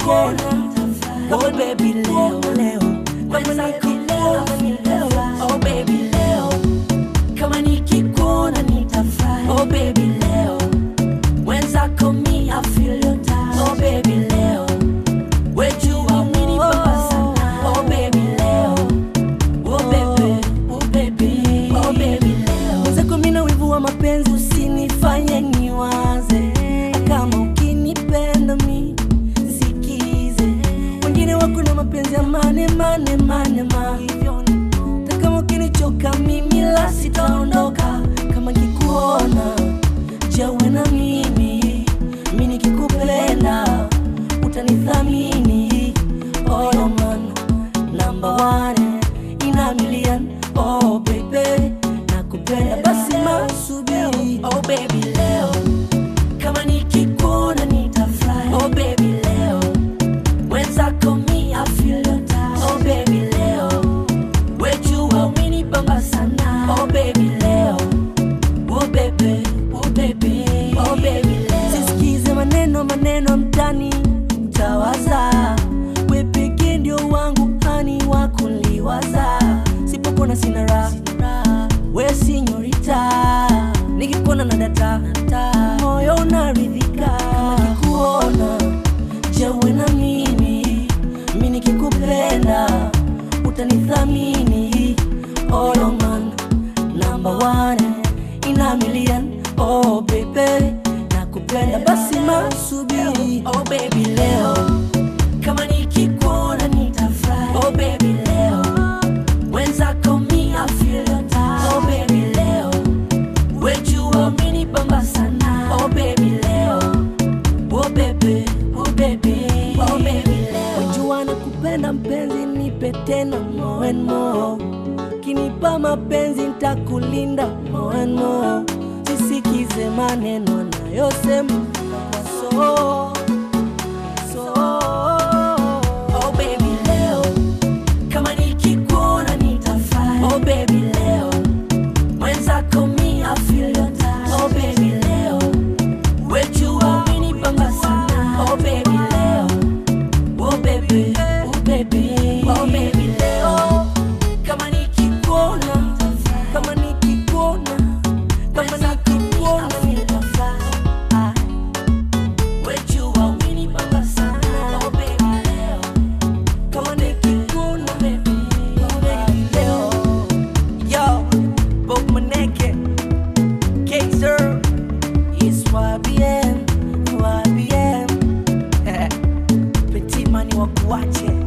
nikikuona oh baby leo leo kama nikikuona ni leo oh baby leo kama nikikuona nitafurahi oh baby leo mwenzako mi I feel your touch oh baby leo wejua umenipamba sana oh baby leo oh baby oh baby oh baby leo mwenzako mina wivu wa mapenzi usinifanye niwaze kama ukinipenda mi sikize wengine wako na mapenzi ya mane mane mane ma hivyo na kama ukinichoka mimi la sitaondoka kama kikuona jawe na mimi mi nikikupenda utanithamini oh no man number one in a million oh baby nakupenda basi masubiri oh baby leo kama nikikuona nitafurahi oh baby leo mwenzako mi I feel your touch oh baby leo wejua umenipamba sana oh baby leo oh baby oh baby oh baby leo sisikize maneno maneno mtani mtawaza we pekee ndio wangu hani wa kuliwaza sipopona sina raha we sinyorita nikikuona na data moyo unaridhika kama kikuona jewe na mimi mi nikikupenda utanithamini oh no man number one in a million oh baby nakupenda basi masubiri oh baby leo kama nikikuona nitafurahi oh baby leo wenzako mi I feel your touch oh baby leo wejua umenipamba sana oh baby leo oh baby oh baby oh baby leo wejua nakupenda mpenzi nipe tena more and more kinipa mapenzi ntakulinda more and more sisikize maneno anayosema so so oh baby leo kama nikikuona nitafurahi oh baby leo mwenzako mi I feel your touch oh baby leo wejua umenipamba sana oh baby leo oh baby oh baby oh baby leo kama nikikuona kama nikikuona kama nikikuona nitafurahi wejua umenipamba sana oh baby leo kama nikikuona baby oh baby leo yo Bob Maneke Kaiser is YBM YBM Petit mani wa kuache